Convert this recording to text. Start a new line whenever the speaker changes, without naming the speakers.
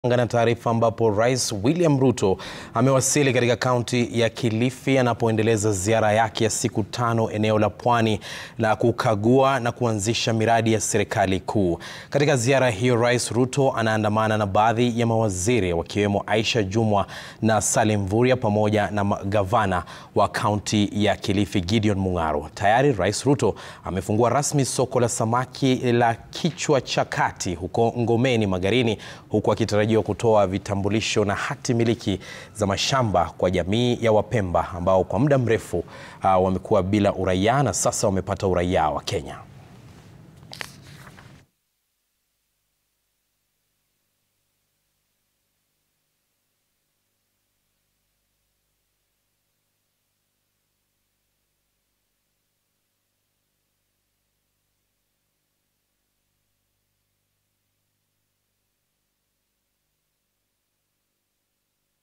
Na taarifa ambapo Rais William Ruto amewasili katika kaunti ya Kilifi anapoendeleza ziara yake ya siku tano eneo la Pwani la kukagua na kuanzisha miradi ya serikali kuu. Katika ziara hiyo, Rais Ruto anaandamana na baadhi ya mawaziri wakiwemo Aisha Jumwa na Salim Mvurya pamoja na gavana wa kaunti ya Kilifi Gideon Mung'aro. Tayari Rais Ruto amefungua rasmi soko la samaki la Kichwa cha Kati huko Ngomeni Magarini huku akitarajiwa kutoa vitambulisho na hati miliki za mashamba kwa jamii ya Wapemba ambao kwa muda mrefu uh, wamekuwa bila uraia na sasa wamepata uraia wa Kenya.